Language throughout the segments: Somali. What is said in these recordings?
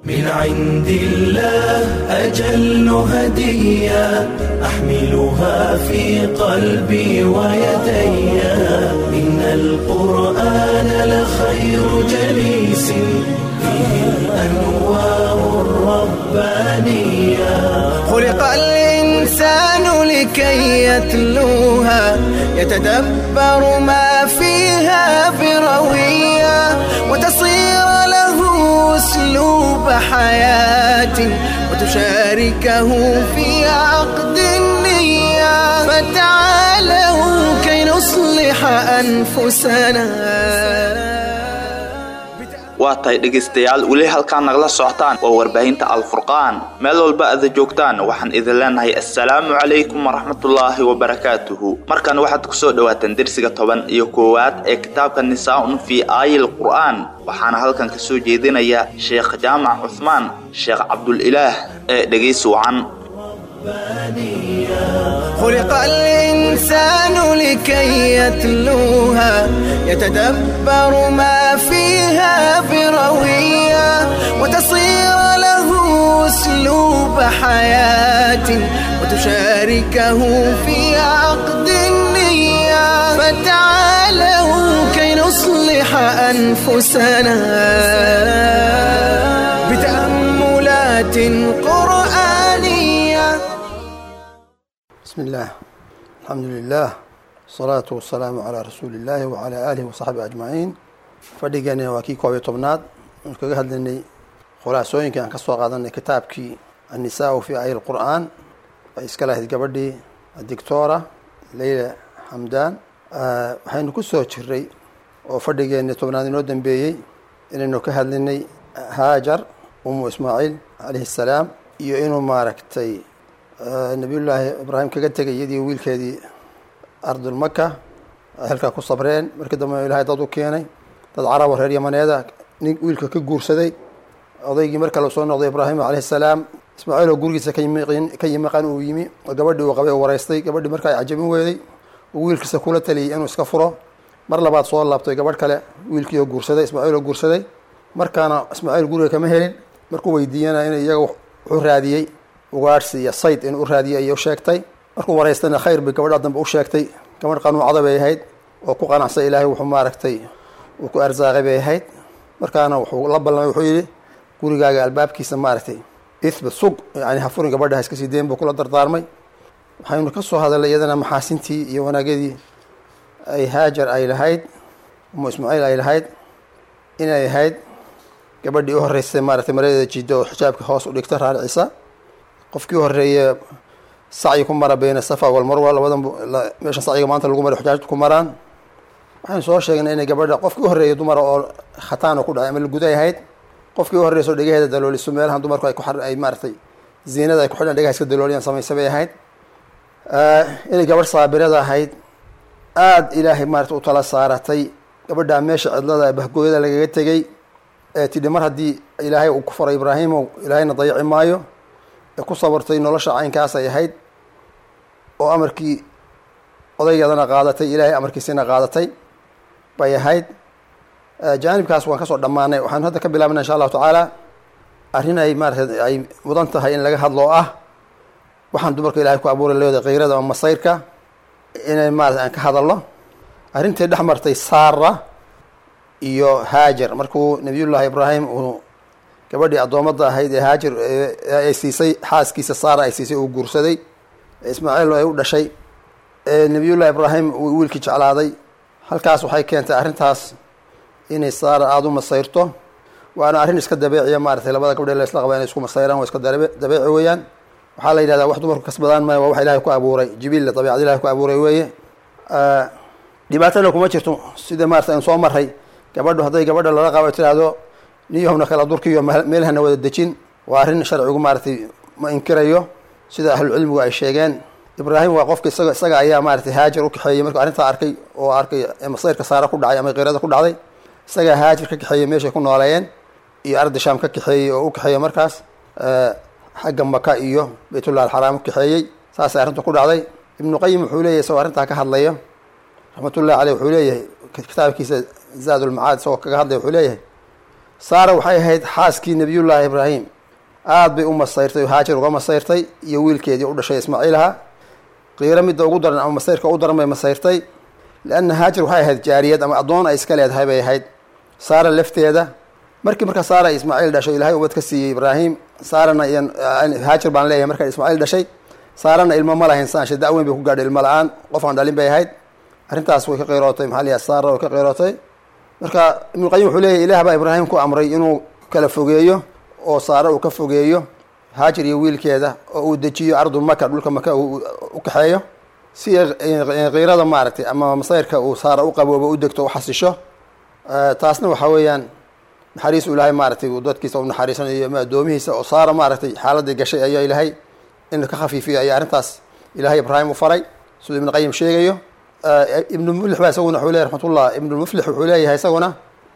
من عند الله أجل هدية أحملها في قلبي ويدي إن القرآن لخير جليس فيه الأنوار الربانية خلق الإنسان لكي يتلوها يتدبر ما فيها بروية وتصير له أسلوب حياة وتشاركه في عقد النية فتعالوا كي نصلح أنفسنا waa tahay dhegaystayaal weli halkaan nagala socotaan waa warbaahinta alfurqaan meel walba aada joogtaan waxaan idin leenahay assalaamu calaykum waraxmatullaahi wabarakaatuhu markan waxaad kusoo dhawaataan dersiga toban iyo koowaad ee kitaabka nisaa-un fii aayil qur'aan waxaana halkan kasoo jeedinaya sheekh jaamac cuhmaan sheekh cabdulilaah ee dhegaysi wacan خلق الإنسان لكي يتلوها يتدبر ما فيها بروية وتصير له أسلوب حياة وتشاركه في عقد النية فتعالوا كي نصلح أنفسنا بتأملات قرآنية بسم الله الحمد لله الصلاة والسلام على رسول الله وعلى آله وصحبه أجمعين fadhigani waa kii koob iyo tobnaad aan kaga hadlaynay khulaasooyinkii aan ka soo qaadanay kitaabkii annisaa fi ayi lqur'aan ay iska lahayd gabadhii dictora leyla xamdan waxaynu ku soo jiray oo fadhigeeni tobnaad inoo dambeeyey inaynu ka hadlinay haajar umu ismaaciil calayhi salaam iyo inuu maaragtay nabiyullaahi ibraahim kaga tegay iyadii wiilkeedii ardulmaka ay halkaa ku sabreen markii dambe ilahay dad u keenay dad carabo reer yamaneeda nin wiilka ka guursaday odaygii marka la soo noqday ibraahim calayhi salaam ismaaciil oo gurigiisa ka yimi ka yimaqan uu yimi oo gabadhii uu qabay u waraystay gabadhii marka ay cajabin weeday uu wiilkiisa kula taliyay inuu iska furo mar labaad soo laabtay gabadh kale wiilkii oo guursaday ismaaciil oo guursaday markaana ismaaciil guriga kama helin markuu weydiiyana in iyaga wuxuu raadiyey ugaadhsi iyo sayd inuu u raadiyay ayay u sheegtay markuu waraystayna khayr bay gabadha dambe u sheegtay gabadh qanuucada bay ahayd oo ku qanacsay ilaahay wuxuu maaragtay uu ku arsaaqay bay ahayd markaana wuxuu la ballamay wuxuu yidhi gurigaaga albaabkiisa maaragtay ithbit sug yani hafurin gabadha ha iska sii dayn buu kula dardaarmay waxaynu ka soo hadalnay iyadana maxaasintii iyo wanaagyadii ay haajar ay lahayd umu ismaaciil ay lahayd inay ahayd gabadhii u horreysay maaragtay maradeeda jidda oo xijaabka hoos u dhigta raaricisa qofkii u horreeye sacyi ku mara beyna safa walmarwa labadan meesha sacyiga maanta lagu maray xujaajta ku maraan waxaynu soo sheegnay inay gabadha qofkii u horreeyay dumara oo khataan oo ku dhacay ama laguday ahayd qofkii u horreyso dhegaheeda dalooliso meelahan dumarku ay ku ay maaratay ziinada ay ku xidhan dhegaha iska dalooliyaan samaysa bay ahayd inay gabadh saabirada ahayd aada ilaahay maarata u tala saaratay gabadhaa meesha cidlada bahgooyada lagaga tegey ee tidhi mar haddii ilaahay uu ku faray ibraahimow ilaahayna dayaci maayo ee ku sabartay nolosha caynkaas ay ahayd oo amarkii odaygeedana qaadatay ilaahay amarkiisina qaadatay bay ahayd jaanibkaas waan kasoo dhammaanay waxaanu hadda ka bilaabna insha allahu tacaala arrin ay maarata ay mudan tahay in laga hadlo oo ah waxaan dumarka ilahay ku abuuray leeda kayrada ama masayrka inay maarata aan ka hadalno arrintii dhex martay saara iyo haajar markuu nabiyullaahi ibraahim uu gabadhii addoomadda ahayd ee haajar ay siisay xaaskiisa saara ay siisay uu guursaday ismaaciil ay u dhashay ee nabiyullahi ibraahim uu wiilkii jeclaaday halkaas waxay keentay arrintaas inay saara aada u masayrto waana arrin iska dabeeciya maaratay labada gabdhee la isla qaba inay isku masayraan waa iska dabeeci weeyaan waxaa la yidhahdaa wax dumarku kasbadaan maayo waa wax ilahay ku abuuray jibiilla dabiicad ilahay ku abuuray weeye dhibaatana kuma jirto sida maarata aynu soo maray gabadhu hadday gabadha lala qabo tiraahdo niyahowna kala durkiyo meelhana wada dejin waa arrin sharcigu maaratay ma inkirayo sida ahlucilmigu ay sheegeen ibraahim waa qofka isaga isaga ayaa maaratay haajar u kaxeeyey markuu arrintaa arkay oo arkay masayrka saara ku dhacay ama qirada ku dhacday isagaa haajar ka kaxeeyey meeshay ku nooleeyeen iyo ardi shaam ka kaxeeyey oo u kaxeeyey markaas xagga maka iyo baytullah alxaraam u kaxeeyey saasay arrintu ku dhacday ibnu qayim wuxuu leeyahy isagoo arrintaa ka hadlayo raxmatullahi caleyh wuxuu leeyahay kitaabkiisa zaad ulmacaad isagoo kaga hadlaya wuxuu leeyahay saara waxay ahayd xaaskii nebiyullaahi ibraahim aada bay u masayrtay oo haajar uga masayrtay iyo wiilkeedii u dhashay ismaaciilaha qiiro midda ugu daran ama masayrka ugu daran bay masayrtay lianna haajar waxay ahayd jaariyad ama addoon ay iska leedahay bay ahayd saara lafteeda markii markaa saara ismaaciil dhashay ilaahay ubad ka siiyey ibraahim saarana iyo haajar baan leeyahay markaa ismaaciil dhashay saarana ilmo ma lahayn saanshe da-weyn bay ku gaadhay ilmo la-aan qof aan dhalin bay ahayd arrintaas way ka qeyrootay maxaa layahay saara way ka qeyrootay marka ibnuqayim wuxuu leeyahy ilaah baa ibraahim ku amray inuu kala fogeeyo oo saare uu ka fogeeyo haajar iyo wiilkeeda oo uu dejiyo ardu maka dhulka maka uu u kaxeeyo si kiirada maaragtay ama masayrka uu saara u qaboobo u degto u xasisho taasna waxaa weeyaan naxariis u ilaahay maaragtay uu dadkiisa u naxariisanayo ama addoomihiisa oo saara maaragtay xaaladii gashay ayaa ilaahay in ka khafiifiyo ayaa arrintaas ilaahay ibraahim u faray siduu ibnu qayim sheegayo ibnu muflix baa isaguna wuxuu leeyahy raxmatullah ibnu muflix wuxuu leeyahay isaguna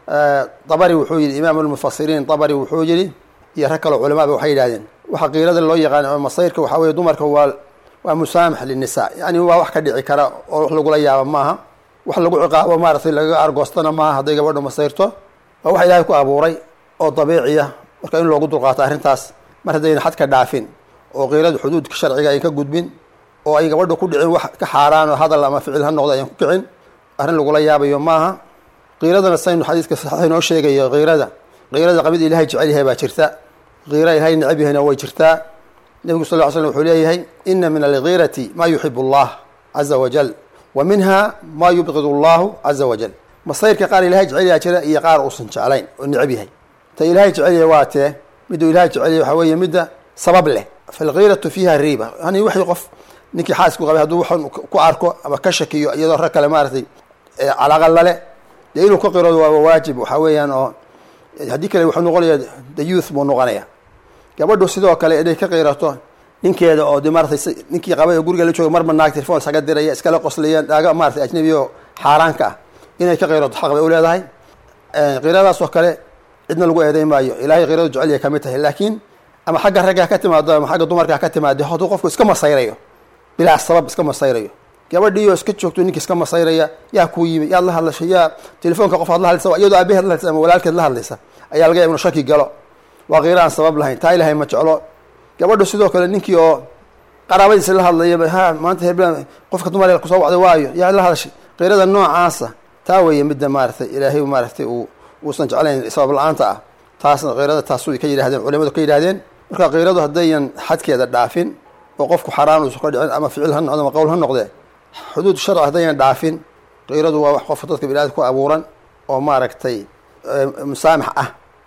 dabari wuxuu yidhi imaam almufasiriin dabari wuxuu yidhi iyo rag kaloo culamaaba waxay yidhahdeen waxa qiirada loo yaqaan oo masayrka waxaa weye dumarka waa waa musaamax linnisaa yani waa wax ka dhici kara oo wax lagula yaabo maaha wax lagu ciqaabo maaragtay lagaga argoostana maaha hadday gabadho masayrto waa wax ilaahay ku abuuray oo dabiiciya marka in loogu dulqaato arrintaas mar haddayna xadka dhaafin oo qiirada xuduudka sharciga ay ka gudbin oo ay gabadha ku dhicin wax ka xaaraan oo hadal ama ficil ha noqdo ayan ku kicin arrin lagula yaabayo maaha qiiradana saynu xadiiska saxiix inoo sheegayo qiirada qiirada qabid ilahay jecel yahay baa jirta qiira ilahay necab yahayna way jirtaa nebigu sal ly slm wuxuu leeyahay ina min algiirati ma yuxib allah caza wajal wa minha ma yubqid allahu caza wajal masayrka qaar ilahay jecel yaha jira iyo qaar uusan jeclayn oo necab yahay ta ilahay jecel yahay waa tee miduu ilahay jecel yahay waxaa weeye midda sabab leh falgiiratu fiiha riiba yani wixii qof ninkii xaasku qabay hadduu waxan ku arko ama ka shakiyo iyadoo rag kale maaragtay calaaqa lale dee inuu ka qiroodo waaba waajib waxaa weeyaan oo haddii kale wuxuu noqonaya the youth buu noqonaya gabadhu sidoo kale inay ka qirato ninkeeda oo de maaratay ninkii qabay oo guriga la jooga marba naag telefon isaga diraya iskala qoslaya dhaaga maaratay ajnabi oo xaaraanka ah inay ka qirato xaq bay u leedahay qiradaas oo kale cidna lagu eeday maayo ilaahay qiradu jecel yahay kamid tahay laakiin ama xagga ragga ha ka timaado ama xagga dumarka ha ka timaado hadduu qofku iska masayrayo bilaa sabab iska masayrayo gabadhiioo iska joogto ninka iska masayraya yaa kuu yimi yaad la hadlashay yaa telefoonka qof aad la hadlaysa iyadoo aabaheed la hadlaysa ama walaalkeed la hadlaysa ayaa laga yaaba inu shaki galo waa qiira aan sabab lahayn taa ilahay ma jeclo gabadhu sidoo kale ninkii oo qaraabadiisa la hadlaya ha maanta hebla qofka dumar kusoo wacday waayo yaa la hadashay qiirada noocaasa taa weeye midda maaratay ilaahay maaratay uu uusan jeclayn sabab la-aanta ah taasna qiirada taasu ka yidhahdeen culimadu ka yidhahdeen marka qiiradu haddayan xadkeeda dhaafin oo qofku xaraan uusan ka dhicin ama ficil ha noqdo ama qowl ha noqdee xuduud sharci haddayan dhaafin qiiradu waa wax qofka dadka biniadam ku abuuran oo maaragtay musaamax ah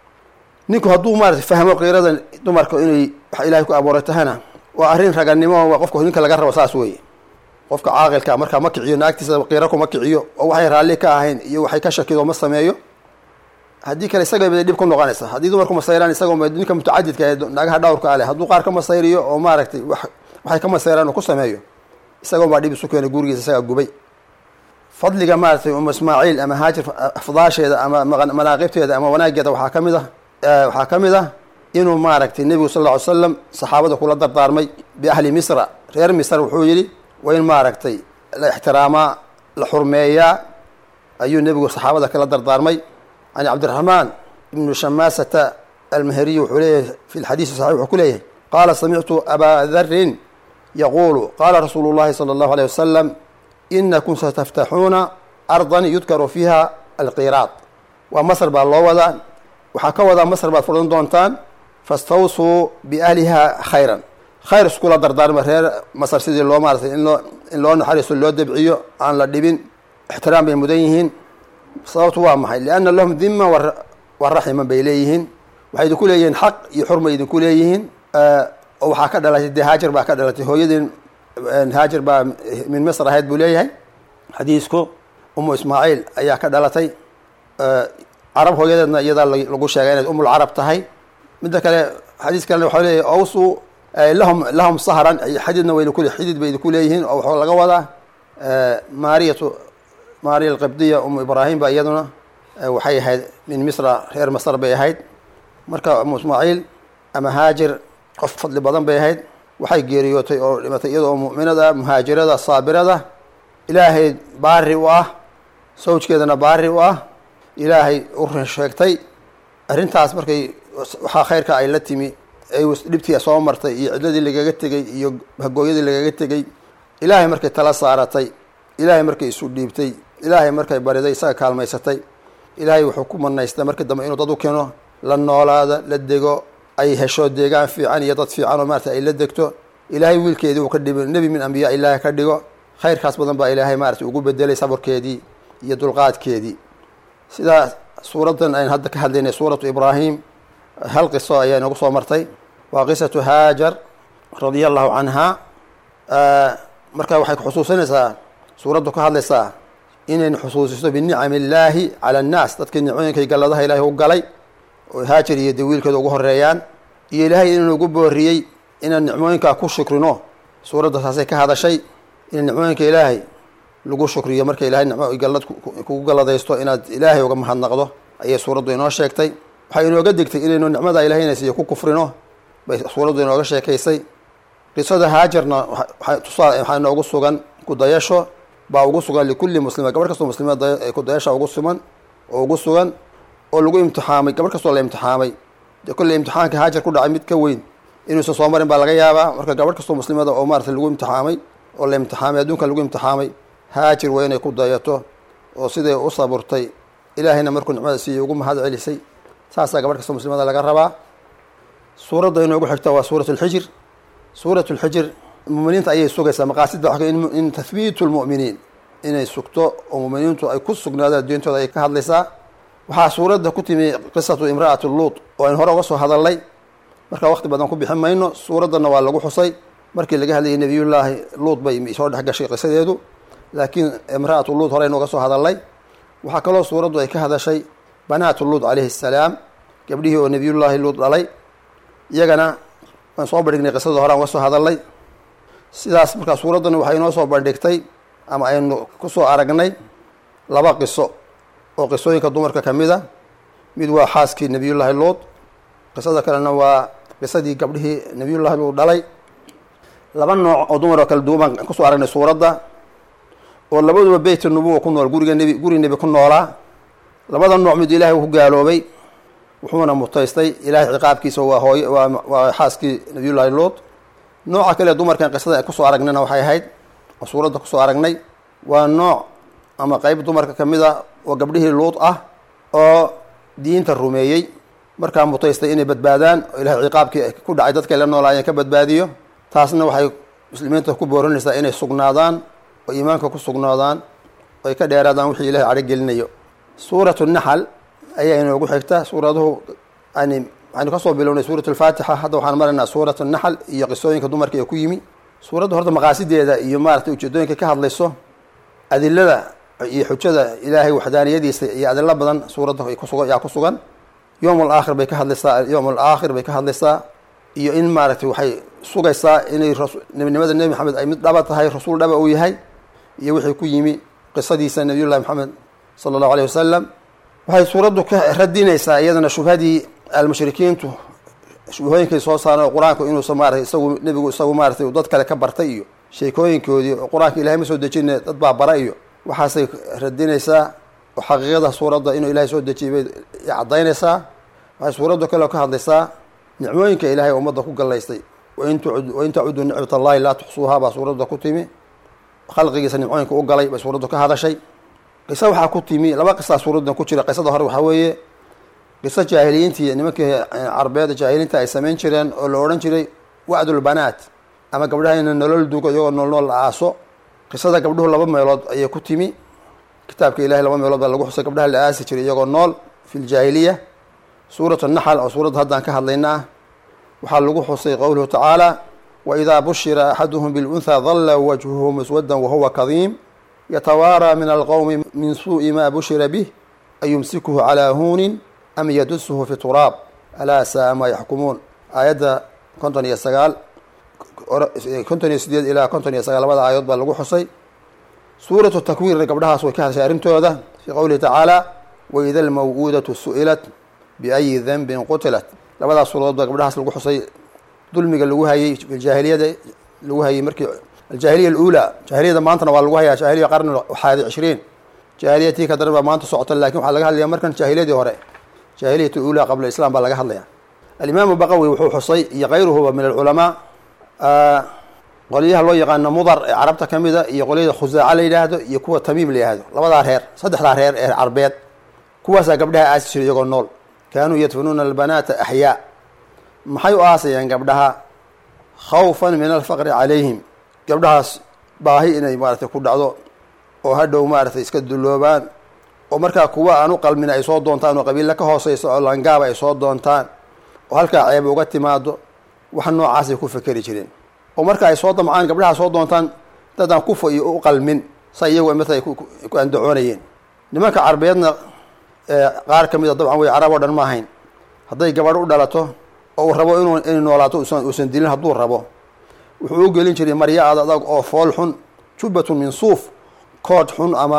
ninku hadduu maarata fahmo qiirada dumarka inay wax ilaahay ku abuuray tahana waa arrin raganimo waa qofka ninka laga rabo saas weeye qofka caaqilka markaa ma kiciyo naagtiisa qiiro kuma kiciyo oo waxay raalli ka ahayn iyo waxay ka shakido ma sameeyo haddii kale isaga bay dhib ku noqonaysa haddii dumarku masayraan isagoo ninka mutacadidka ee naagaha dhawrka ale hadduu qaar ka masayriyo oo maaragtay wa waxay ka masayraan uu ku sameeyo isagoon baa dhib isu keenay gurigiisa isagaa gubay fadliga maaratay um ismaaciil ama haajir afdaasheeda ama manaaqibteeda ama wanaageeda waxaa ka mid ah waxaa ka mid ah inuu maaragtay nebigu sal lla ly slam saxaabada kula dardaarmay biahli misra reer misr wuxuu yidhi waa in maaragtay la ixtiraamaa la xurmeeyaa ayuu nebigu saxaabada kala dardaarmay can cabdiraxmaan ibnu shamaasata almaheriy wuxuu leeyahay fi lxadiisi saxix wuxuu ku leeyahay qaala samictu abaa darin yaquulu qaala rasuulu llahi sala allahu aleyh wasalam inakum sataftaxuuna ardan yudkaru fiiha alqiraad waa masr baa loo wadaa waxaa ka wadaa masr baad furan doontaan fastawsuu biahliha khayran khayr iskula dardaarma reer masr sidii loo maaratay in loo in loo naxariiso loo debciyo aan la dhibin ixtiraam bay mudan yihiin sababtu waa maxay lianna lahum dima waraximan bay leeyihiin waxay idinku leeyihiin xaq iyo xurmay idinku leeyihiin oo waxaa ka dhalatay dee haajar baa ka dhalatay hooyadeen haajar baa min misr ahayd buu leeyahay xadiisku umu ismaaciil ayaa ka dhalatay carab hooyadeedna iyadaa lagu sheegay inay umul carab tahay midda kale xadiis kalena waxaa leeyahy awsu lahum lahum sahran xididna wayna kule xidid bay idinku leeyihiin oo waxaa laga wadaa maariyatu maariya alqibdiya umu ibraahim ba iyaduna waxay ahayd min misra reer masr bay ahayd marka umu ismaaciil ama haajir qof fadli badan bay ahayd waxay geeriyootay oo dhimatay iyadoo mu'minada muhaajirada saabirada ilaahay baari u ah sawjkeedana baari u ah ilaahay u run sheegtay arrintaas markay waxaa khayrka ay la timi ay dhibtii soo martay iyo cidladii lagaga tegey iyo hagooyadii lagaga tegey ilaahay markay tala saaratay ilaahay markay isu dhiibtay ilaahay markay bariday isaga kaalmaysatay ilaahay wuxuu ku manaystay markii dambe inuu dad u keeno la noolaada la dego ay hesho deegaan fiican iyo dad fiican oo maarata ay la degto ilaahay wiilkeedii uu ka dhibo nebi min ambiyaa ilaahay ka dhigo khayrkaas badan baa ilaahay maarata ugu bedelay saburkeedii iyo dulqaadkeedii sidaa suuraddan aynu hadda ka hadlaynay suuratu ibraahim hal qiso ayaa inagu soo martay waa qisatu haajar radia allahu canha marka waxay xusuusinaysaa suuraddu ka hadlaysaa inaynu xusuusiso binicami illaahi cala annaas dadkii nicooyinkay galladaha ilaahay u galay oo haajar iyo dawiilkeeda ugu horeeyaan iyo ilaahay inuu ugu booriyey inaan nicmooyinkaa ku shukrino suuradda taasay ka hadashay in nicmooyinka ilaahay lagu shukriyo marka ilahay nicmo gallad kugu galladaysto inaad ilaahay uga mahadnaqdo ayay suuraddu inoo sheegtay waxay inooga degtay inaynu nicmada ilahayna siiyo ku kufrino bay suuraddu inooga sheekaysay qisada haajarna waxaa inoogu sugan kudayasho baa ugu sugan likulli muslima gabar kastoo muslima kudayasha ugu sugan oo ugu sugan oo lagu imtixaamay gabar kastoo la imtixaamay dee kolley imtixaanka haajar ku dhacay mid ka weyn inuusan soo marin baa laga yaabaa marka gabar kastoo muslimada oo maarata lagu imtixaamay oo la imtixaamay adduunka lagu imtixaamay haajir waa inay ku dayato oo siday u saburtay ilaahayna markuu nicmada siiyey ugu mahad celisay saasaa gabar kastoo muslimada laga rabaa suuradda inoogu xigta waa suurat lxijir suurat lxijir muminiinta ayay sugaysaa maqaasida wa in tahbiitu lmu'miniin inay sugto oo muminiintu ay ku sugnaadaan diintooda ay ka hadlaysaa waxaa suuradda ku timi qisatu imra'ati luut oo aynu hore uga soo hadalnay marka waqti badan ku bixin mayno suuraddana waa lagu xusay markii laga hadlayay nebiyullaahi luut bay soo dhex gashay qisadeedu laakiin imra'atu luut horeynu uga soo hadalnay waxaa kaloo suuraddu ay ka hadashay banaatu luut calayhi assalaam gabdhihii oo nebiyullaahi luut dhalay iyagana waan soo bandhignay qisadii hore aan uga soo hadalnay sidaas markaa suuraddani waxay inoo soo bandhigtay ama aynu kusoo aragnay laba qiso oo qisooyinka dumarka ka mid a mid waa xaaskii nebiyullaahi luut qisada kalena waa qisadii gabdhihii nebiyullaahi luut dhalay laba nooc oo dumar oo kala duwan baan kusoo aragnay suuradda oo labaduba beyt nubuwa ku nool guriga nebi guri nebi ku noolaa labada nooc mid ilaahay ku gaaloobay wuxuuna mutaystay ilaahay ciqaabkiisa waa hooy waa waa xaaskii nabiyullaahi luut nooca kale dumarkan qisada kusoo aragnayna waxay ahayd oo suuradda kusoo aragnay waa nooc ama qeyb dumarka ka mid a oo gabdhihii luut ah oo diinta rumeeyey markaa mutaystay inay badbaadaan oo ilahay ciqaabkii ku dhacay dadkay la noolaayeen ka badbaadiyo taasna waxay muslimiinta ku boorinaysaa inay sugnaadaan oo iimaanka ku sugnaadaan oo ay ka dheeraadaan wixii ilahay cadho gelinayo suuratu naxal ayaa inoogu xigta suuraduhu yani waxaynu kasoo bilownay suurat alfaatixa hadda waxaan maraynaa suurat naxal iyo qisooyinka dumarka ee ku yimi suuradda horta maqaasideeda iyo maaragtay ujeedooyinka ka hadlayso adilada iyo xujada ilaahay waxdaaniyadiisa iyo adilo badan suuradda kusuga yaa ku sugan yowm alaakhir bay ka hadlaysaa yowm alaakhir bay ka hadlaysaa iyo in maaragtay waxay sugaysaa inay nebinimada nebi maxamed ay mid dhaba tahay rasuul dhaba uu yahay iyo wixii ku yimi qisadiisa nebiyullahi maxamed sala allahu alayh wasalam waxay suuraddu ka radinaysaa iyadana shubhadii almushrikiintu shubhooyinkay soo saareen oo qur-aanku inuusa maaratay isagu nebigu isagu maaratay dad kale ka bartay iyo sheekooyinkoodii oo qur-aanka ilahay ma soo dejine dad baa bara iyo waxaasay radinaysaa oo xaqiiqada suuradda inuu ilahay soo dejiyay bay caddaynaysaa waxay suuraddu kaleo ka hadlaysaa nicmooyinka ilaahay ummadda ku gallaystay wain tacudu nicmat allahi laa tuxsuuhaa baa suuradda ku timi khalqigiisa nimcooyinka u galay bay suuraddu ka hadashay qiso waxaa ku timi laba qisaa suuraddan ku jira qisada hore waxaa weeye qiso jaahiliyiintii nimankii carbeeda jaahiliinta ay samayn jireen oo la odhan jiray wacdulbanaat ama gabdhaha ina nolol dugo iyagoo nool nool la aaso qisada gabdhuhu laba meelood ayay ku timi kitaabka ilahay laba meelood baa lagu xusay gabdhaha la aasi jiray iyagoo nool fi ljaahiliya suurat naxal oo suuradda haddaan ka hadlaynaa waxaa lagu xusay qowluhu tacaala waidaa bushira axaduhum bilunhaa dalla wajhuhu muswadan wahuwa kadiim yatawaaraa min alqowmi min suu'i ma bushira bih ayumsikuhu calaa huunin am yadusuhu fi turaab alaa saa ma yaxkumuun aayadda konton iyo sagaal konton iyo sideed ilaa konton iyo sagaal labada aayadood baa lagu xusay suuratu takwiirna gabdhahaas way ka hadashay arrintooda fii qowlihi tacaala waida almaw'uudatu su'ilat biayi denbin qutilat labadaas suuradood baa gabdhahaas lagu xusay dulmiga lagu hayay jaahiliyada lagu hayay markii aljaahiliya aluulaa jaahiliyada maantana waa lagu hayaa jaahiliya qarni waxaadi cishriin jaahiliya tii ka daran baa maanta socota lakin waxaa laga hadlaya markan jaahiliyadii hore jaahiliyat ula qabla islam baa laga hadlaya alimaamu baqawi wuxuu xusay iyo kayruhuba min alculamaa qolyaha loo yaqaano mudar ee carabta ka mida iyo qolyada khusaaca la yidhaahdo iyo kuwa tamiim la yidhaahdo labadaa reer saddexdaa reer ee carbeed kuwaasaa gabdhaha aasi jiray iyagoo nool kaanuu yadfinuuna albanaata axyaa maxay u aasayeen gabdhaha khawfan min alfaqri calayhim gabdhahaas baahi inay maaratay ku dhacdo oo hadhow maaratay iska dulloobaan oo markaa kuwa aan u qalmin ay soo doontaan oo qabiilla ka hooseysa oo langaaba ay soo doontaan oo halkaa ceeb uga timaado wax noocaasay ku fekeri jireen oo marka ay soo damcaan gabdhaha soo doontaan dadaan kufa iyo u qalmin sa iyagu mata ay ku andacoonayeen nimanka carbeedna qaar ka mida dabcan way carab oo dhan ma ahayn hadday gabadh u dhalato oo uu rabo inuu inay noolaato uusan dilin hadduu rabo wuxuu u gelin jiray marya ad adag oo fool xun jubbatun min suuf kood xun ama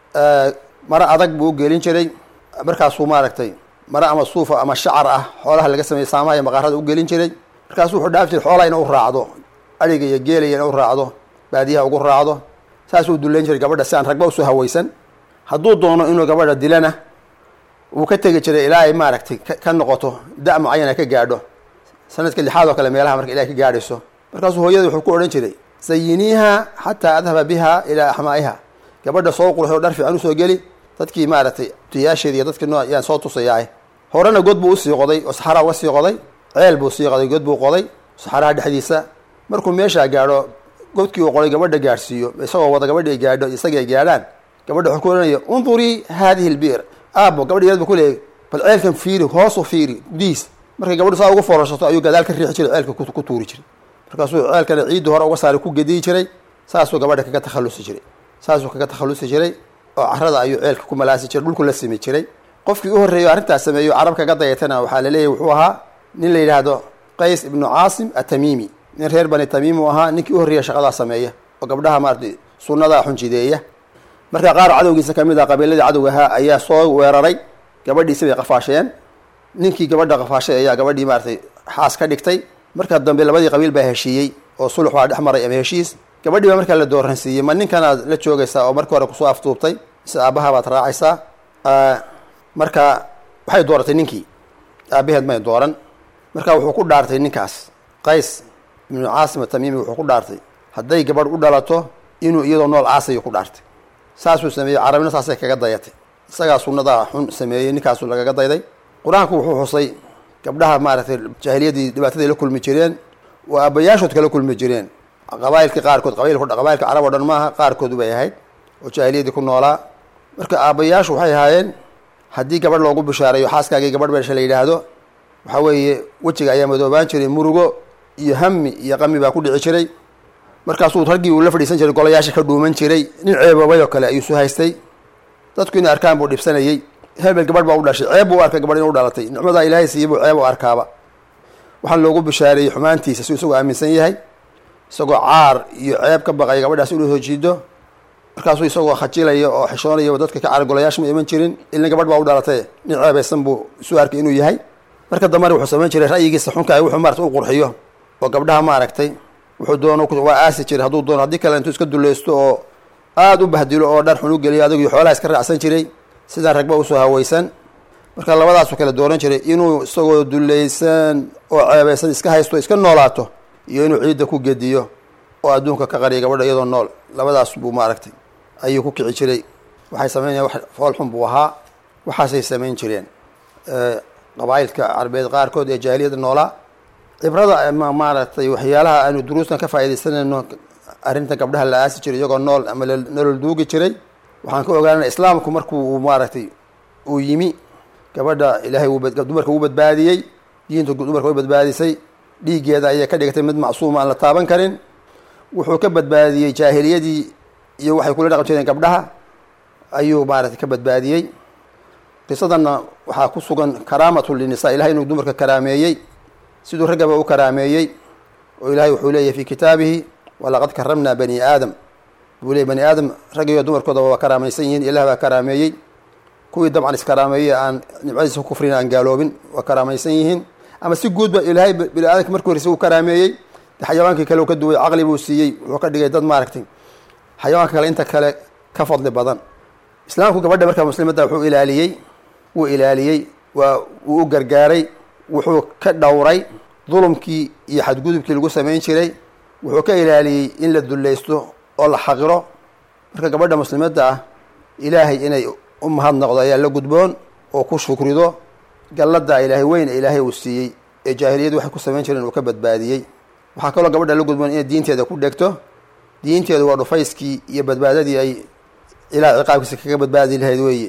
maro adag buu u gelin jiray markaasuu maaragtay mare ama suufa ama shacar ah xoolaha laga sameeyey saamaha iyo maqaarada u gelin jiray markaasuu wuxuu dhaaf jiray xoolaha ina u raacdo adhiga iyo geelaya ina u raacdo baadiyaha ugu raacdo saasuu dullayn jiray gabadha si aan ragba usoo hawaysan hadduu doono inuu gabadha dilana wuu ka tegi jiray ilaa ay maaragtay ka noqoto da- mucayana ka gaadho sanadka lixaad oo kale meelaha marka ilahay ka gaadhayso markaasuu hooyada wuxuu ku odhan jiray sayiniiha xataa adhaba biha ilaa axmaa'iha gabadha soo qurxo dhar fiican usoo geli dadkii maaragtay tiyaasheedi iyo dadkii noo yaan soo tusayaay horena god buu usii qoday oo saxaraa uga sii qoday ceel buu sii qoday god buu qoday saxaraha dhexdiisa markuu meeshaa gaadho godkii uu qoday gabadha gaadhsiiyo isagoo wada gabadhi ay gaadho isagii ay gaadhaan gabadha wuxuu ku ohanaya undurii haadihi lbi'r aabo gabadha yaad bu ku leeyay bal ceelkan fiiri hoosu fiiri diis markay gabadhu saa ugu foorarsato ayuu gadaal ka riixi jiray ceelka ku tuuri jiray markaasuu ceelkana ciiddii hore uga saari ku gediyi jiray saasuu gabadha kaga takhallusi jiray saasuu kaga takhallusi jiray oo carada ayuu ceelka ku malaasi jiray dhulku la simi jiray qofkii u horreeyo arrintaas sameeyo carab kaga dayatana waxaa la leeyahy wuxuu ahaa nin la yidhaahdo qays ibnu caasim atamiimi nin reer bani tamiim uu ahaa ninkii u horreeya shaqadaa sameeya oo gabdhaha maaratay sunnadaa xunjideeya marka qaar cadowgiisa ka mid ah qabiiladii cadowga ahaa ayaa soo weeraray gabadhiisi bay qafaasheen ninkii gabadha qafaashay ayaa gabadhii maaratay xaas ka dhigtay marka dambe labadii qabiil baa heshiiyey oo sulux baa dhex maray ama heshiis gabadhii baa markaa la dooransiiyey ma ninkanaad la joogaysaa oo markii hore kusoo aftuubtay mise aabbaha baad raacaysaa marka waxay dooratay ninkii aabaheed may dooran marka wuxuu ku dhaartay ninkaas qays ibnu caasim atamiimi wuxuu ku dhaartay hadday gabadh u dhalato inuu iyadoo nool caasayo ku dhaartay saasuu sameeyey carabina saasay kaga dayatay isagaa sunnadaa xun sameeyey ninkaasuu lagaga dayday qur-aanku wuxuu xusay gabdhaha maaragtay jaahiliyadii dhibaataday la kulmi jireen oo aabbayaashood kala kulmi jireen qabailkii qaarkood qabailka carab o dhan maaha qaarkood bay ahayd oo jaahiliyadii ku noolaa marka aabbayaashu waxay ahaayeen haddii gabadh loogu bishaareeyo xaaskaagii gabadh beesha la yidhaahdo waxaa weeye wejiga ayaa madoobaan jiray murugo iyo hami iyo qami baa ku dhici jiray markaasuu raggii uu la fadhiisan jiray golayaasha ka dhuuman jiray nin ceeboobay oo kale ayuu su haystay dadku inay arkaan buu dhibsanayey hebel gabadh baa u dhashay ceeb buu u arkay gabadh inu dhalatay nicmadaa ilaahay siiyey buu ceeb u arkaaba waxaan loogu bishaareeyey xumaantiisa si isagoo aaminsan yahay isagoo caar iyo ceeb ka baqaya gabadhaas inuu soo jiido markaasuu isagoo khajilaya oo xishoonaya oo dadka ka caar golayaasha ma iman jirin ilna gabadh baa u dhalatay nin ceebaysan buu isu arkay inuu yahay marka dambena wuxuu samayn jiray ra'yigiisa xunka wuxuu maarata u qurxiyo oo gabdhaha maaragtay wuxuu doono waa aasi jiray hadduu doono haddii kale intuu iska dulaysto oo aada u bahdilo oo dhar xun u geliyo adigii xoolaha iska raacsan jiray sidaan ragba usoo hawaysan marka labadaasuu kala dooran jiray inuu isagoo dulaysan oo ceebaysan iska haysto iska noolaato iyo inuu ciidda ku gediyo oo adduunka ka qariya gabadha iyadoo nool labadaas buu maaragtay ayuu ku kici jiray waxay sameynaya wax fool xun buu ahaa waxaasay samayn jireen qabaa'ilka carbeed qaarkood ee jaahiliyada noolaa cibrada maaragtay waxyaalaha aanu duruustan ka faaidaysanayno arrinta gabdhaha la aasi jiray iyagoo nool ama nolol duugi jiray waxaan ka ogaanana islaamku markuu maaragtay uu yimi gabadha ilaahay dumarka uu badbaadiyey diinta dumarka way badbaadisay dhiiggeeda ayay ka dhigatay mid macsuuma aan la taaban karin wuxuu ka badbaadiyey jaahiliyadii iyo waxay kula dhaqan jireen gabdhaha ayuu maaragtay ka badbaadiyey qisadanna waxaa ku sugan karaamatu linisa ilahay inuu dumarka karaameeyey siduu raggaba u karaameeyey oo ilahay wuxuu leeyahy fi kitaabihi walaqad karamnaa bani aadam buu leeyay bani aadam raggiyo dumarkoodaba waa karaamaysan yihiin ilah baa karaameeyey kuwii dabcan iskaraameeyey aan nimcadiisa ku kufrin aan gaaloobin waa karaamaysan yihiin ama si guudba ilaahay bini aadamka markii horeysa uu karaameeyey xayawaankii kale uu ka duway caqli buu siiyey wuxuu ka dhigay dad maaragtay xayawaanka kale inta kale ka fadli badan islaamku gabadha markaa muslimadda wuxuu ilaaliyey wuu ilaaliyey waa wuu u gargaaray wuxuu ka dhowray dulumkii iyo xadgudubkii lagu samayn jiray wuxuu ka ilaaliyey in la dullaysto oo la xaqiro marka gabadha muslimadda ah ilaahay inay u mahadnaqdo ayaa la gudboon oo ku shukrido galladaa ilaahay weyn ee ilaahay uu siiyey ee jaahiliyadu waxay ku samayn jireen uu ka badbaadiyey waxaa kaloo gabadha la gudboon inay diinteeda ku dhegto diinteedu waa dhufayskii iyo badbaadadii ay ilaah ciqaabkiisa kaga badbaadi lahayd weeye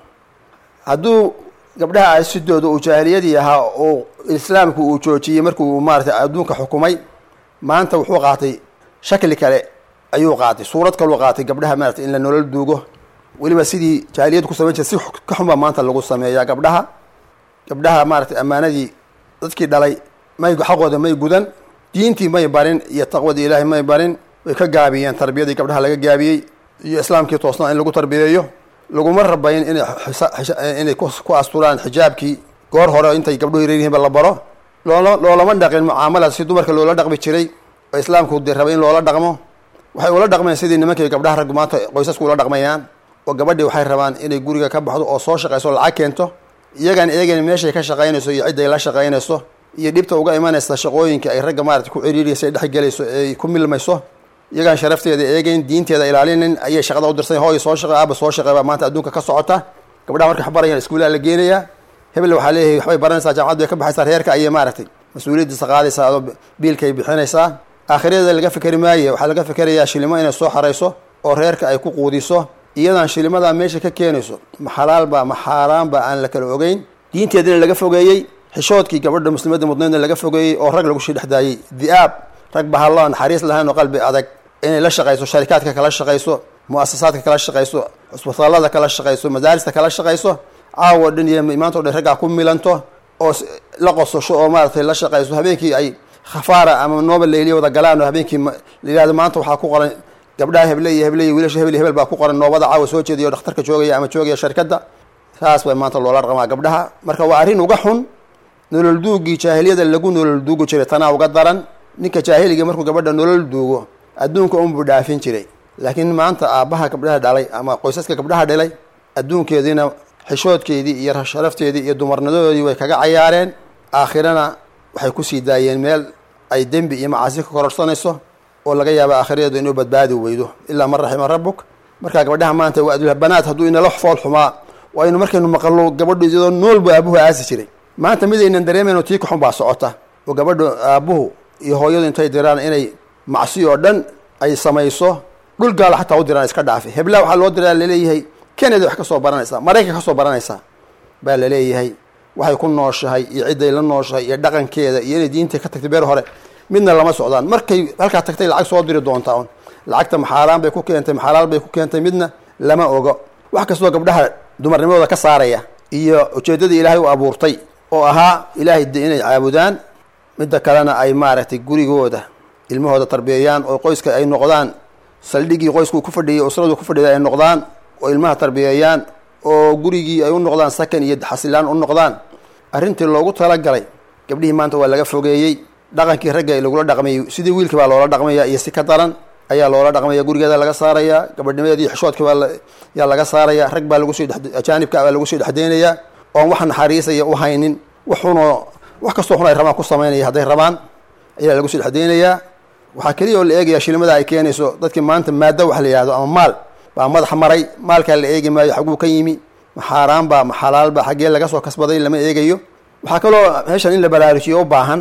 hadduu gabdhaha asidooda uu jaahiliyadii ahaa oo islaamku uu joojiyey markuu maaratay adduunka xukumay maanta wuxuu qaatay shakli kale ayuu qaatay suurad kaluu qaatay gabdhaha maarata in la nolol duugo weliba sidii jaahiliyadu ku samayn jira si ka xunba maanta lagu sameeyaa gabdhaha gabdhaha maaratay ammaanadii dadkii dhalay may xaqooda may gudan diintii may barin iyo taqwadii ilaahay may barin way ka gaabiyeen tarbiyadii gabdhaha laga gaabiyey iyo islaamkii toosnaa in lagu tarbiyeeyo laguma rabayn inay inay ku asturaan xijaabkii goor hore intay gabdhuhu yareer yihiinba la baro loola loolama dhaqin mucaamalad si dumarka loola dhaqmi jiray oo islaamku de rabay in loola dhaqmo waxay ula dhaqmeen sidii nimankii gabdhaha raggu maanta qoysasku ula dhaqmayaan oo gabadhii waxay rabaan inay guriga ka baxdo oo soo shaqayso lacag keento iyagaan eegan meeshay ka shaqaynayso iyo cidday la shaqaynayso iyo dhibta uga imanaysa shaqooyinka ay ragga maarata ku ciriiriyaysa ay dhexgelayso ay ku milmayso iyagaan sharafteeda eegeyn diinteeda ilaalinin ayay shaqada u dirsan hooy soo shaqe aaba soo shaqe baa maanta adduunka ka socota gabdhaha markay waxbarayaan iskuulaha la geenayaa hebel waxaa leeyahay waxbay baranaysaa jaamacad bay ka baxaysaa reerka ayay maaragtay mas-uuliyaddiisa qaadaysaa adoo biilkay bixinaysaa aakhirada laga fikeri maaye waxaa laga fikerayaa shilimo inay soo xarayso oo reerka ay ku quudiso iyadaan shilimadaa meesha ka keenayso ma xalaalba ma xaaraanba aan la kala ogeyn diinteedina laga fogeeyey xishoodkii gabadha muslimadda mudnaydna laga fogeeyey oo rag lagu sii dhexdaayey di'aab rag bahalloo naxariis lahayn oo qalbi adag inay la shaqayso sharikaadka kala shaqayso mu-asasaadka kala shaqayso cusbitaalada kala shaqayso madaarista kala shaqayso caawo dhan iyo maanta o dhan raggaa ku milanto oo la qososho oo maaratay la shaqayso habeenkii ay khafaara ama nooba layliya wada galaan oo habeenkii la yihahdo maanta waxaa ku qoran gabdhaha heble iyo heble iyo wiilasha hebel iyo hebel baa ku qoran noobada caawa soo jeediya o dhakhtarka joogaya ama joogaya sharikadda saas bay maanta loola dhaqmaa gabdhaha marka waa arrin uga xun nolol duugii jaahiliyada lagu nolol duugi jiray tanaa uga daran ninka jaahiliga markuu gabadha nolol duugo adduunka unbuu dhaafin jiray laakiin maanta aabbaha gabdhaha dhalay ama qoysaska gabdhaha dhalay adduunkeediina xishoodkeedii iyo sharafteedii iyo dumarnimadoodii way kaga cayaareen aakhirana waxay kusii daayeen meel ay dembi iyo macaasi ka kororsanayso oo laga yaaba aakhiradeedu inuu badbaadi weydo ilaa man raxima rabbuk markaa gabdhaha maanta waa adulhabanaad hadduu inala fool xumaa waa inu markaynu maqallo gabadhu iyadoo nool buu aabuhu aasi jiray maanta midaynan dareemayno tii kaxun baa socota oo gabadhu aabuhu iyo hooyadu intay diraan inay macsi oo dhan ay samayso dhul gaala xataa u diraan iska dhaafi hebla waxaa loo diraa laleeyahay canada wax ka soo baranaysaa maraykan ka soo baranaysaa baa laleeyahay waxay ku nooshahay iyo cidday la nooshahay iyo dhaqankeeda iyo inay diinta ka tagtay beer hore midna lama socdaan markay halkaa tagtay lacag soo diri doontaa un lacagta maxaaraan bay ku keentay maxalaal bay ku keentay midna lama ogo wax kastoo gabdhaha dumarnimadooda ka saaraya iyo ujeeddadii ilaahay u abuurtay oo ahaa ilaahay de inay caabudaan midda kalena ay maaragtay gurigooda ilmahooda tarbiyeeyaan oo qoyska ay noqdaan saldhigii qoysku ku fadhiyay usradu ku fadhiyay ay noqdaan oo ilmaha tarbiyeeyaan oo gurigii ay u noqdaan sakan iyo xasilaan u noqdaan arrintii loogu talagalay gabdhihii maanta waa laga fogeeyey dhaqankii ragga lagula dhaqmayay sidii wiilkii baa loola dhaqmaya iyo si ka daran ayaa loola dhaqmaya gurigeeda laga saaraya gabadhnimadeedii xishoodkii baa yaa laga saaraya rag baa lagu sii ajaanibka baa lagu sii dhexdeynaya oon wax naxariisaya u haynin waxunoo wax kastoo xun ay rabaan ku samaynaya hadday rabaan ayaa lagu sii dhexdeynayaa waxaa keliya oo la eegaya shilimada ay keenayso dadkii maanta maado wax la yihahdo ama maal baa madaxa maray maalkaa la eegi maayo xaguu ka yimi ma xaaraanba ma xalaalba xaggee laga soo kasbaday lama eegayo waxaa kaloo meeshan in la baraarujiyo u baahan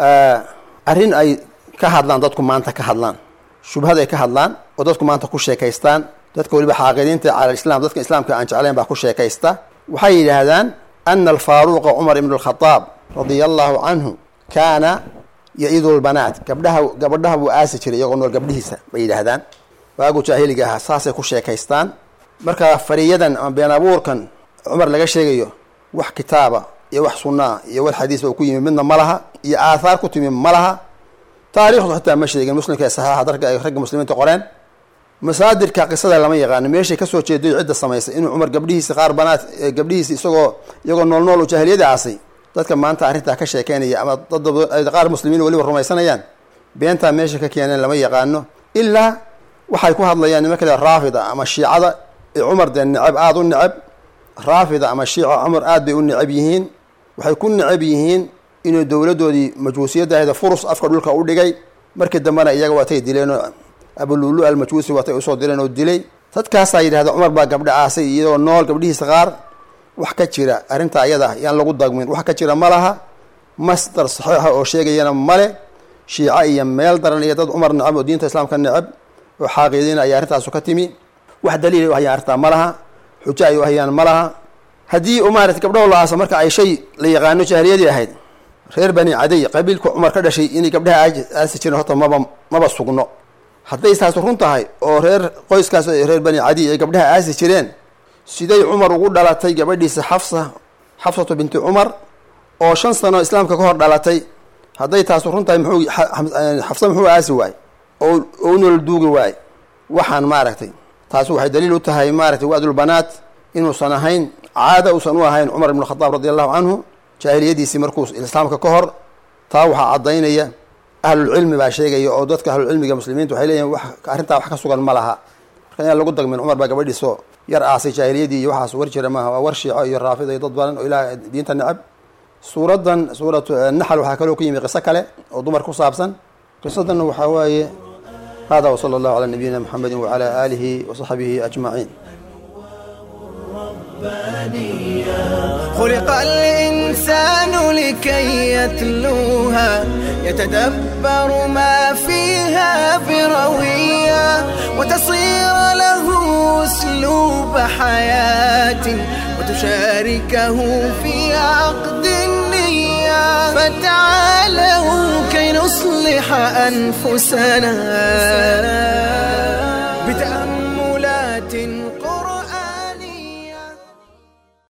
arrin ay ka hadlaan dadku maanta ka hadlaan shubhad ay ka hadlaan oo dadku maanta ku sheekaystaan dadka weliba xaaqidiinta cala islam dadka islaamka aan jeclayn baa ku sheekaysta waxay yidhaahdaan ana alfaaruqa cumar ibn alkhadaab radia allahu canhu kaana ya-idu lbanaat gabdhaha gabadhaha buu aasi jiray iyagoo nool gabdhihiisa bay yidhaahdaan waagu jaahiliga ahaa saasay ku sheekaystaan marka fariyadan ama been abuurkan cumar laga sheegayo wax kitaaba iyo wax sunnaa iyo wax xadiisba uu ku yimi midna ma laha iyo aathaar ku timi ma laha taariikhdu xitaa ma sheegin muslimka ee saxaaxa darka ay ragga muslimiinta qoreen masaadirka qisada lama yaqaano meeshay kasoo jeeday cidda samaysay inuu cumar gabdhihiisi qaar banaad gabdhihiisi isagoo iyagoo nool nool u jaahiliyada aasay dadka maanta arrintaa ka sheekeynaya ama dad qaar muslimiin weliba rumaysanayaan beentaa meesha ka keeneen lama yaqaano ilaa waxay ku hadlayaan nima kale raafida ama shiicada ee cumar dee necab aada u necab raafida ama shiica cumar aad bay u necab yihiin waxay ku necab yihiin inuu dowladdoodii majhuusiyaddaahda furus afka dhulka u dhigay markii dambena iyaga waatay dileenoo abululu almajhuusi waatay usoo direen oo dilay dadkaasaa yidhahda cumar baa gabdha aasay iyadoo nool gabdhihiisa qaar wax ka jira arrinta ayada yaan lagu dagmin wax ka jira ma laha masdar saxiixa oo sheegayana male shiica iyo meel daran iyo dad cumar necab oo diinta islaamka necab oo xaaqiidiina ayaa arrintaasu ka timi wax daliil u hayaan arrintaa ma laha xujo ay u hayaan ma laha haddii u maarata gabdhaho la aasa marka ay shay la yaqaano jaahiliyadii ahayd reer bani caday qabiilka cumar ka dhashay inay gabdhaha aasi jireen horta maba maba sugno hadday taas run tahay oo reer qoyskaas reer bani cadiy ay gabdhaha aasi jireen siday cumar ugu dhalatay gabadhiisa xafsa xafsatu binti cumar oo shan sano islaamka ka hor dhalatay hadday taasu run tahay muxuu xafsa muxuu aasi waay oo oo u nool duugi waay waxaan maaragtay taasi waxay daliil u tahay maaragtay waadulbanaat inuusan ahayn caada uusan u ahayn cumar ibn khadaab radi allahu canhu jaahiliyadiisii markuu islaamka ka hor taa waxaa caddaynaya ahlulcilmi baa sheegaya oo dadka ahlulcilmiga muslimiinta waxay leeyihin wax arrintaa wax ka sugan ma laha marka inaan lagu dagmin cumar baa gabadhiisoo yar aasay jaahiliyadii iyo waxaas war jira maaha waa war shiico iyo raafida iyo dad badan oo ilaah diinta necab suuraddan suuratu naxal waxaa kaloo ku yimi qiso kale oo dumar ku saabsan qisadan waxaa waaye hada wsala allahu calaa nabiyina muxamedi wacala aalihi wasaxbihi ajmaciin خلق الإنسان لكي يتلوها يتدبر ما فيها بروية وتصير له أسلوب حياة وتشاركه في عقد النية فتعالوا كي نصلح أنفسنا بتأمل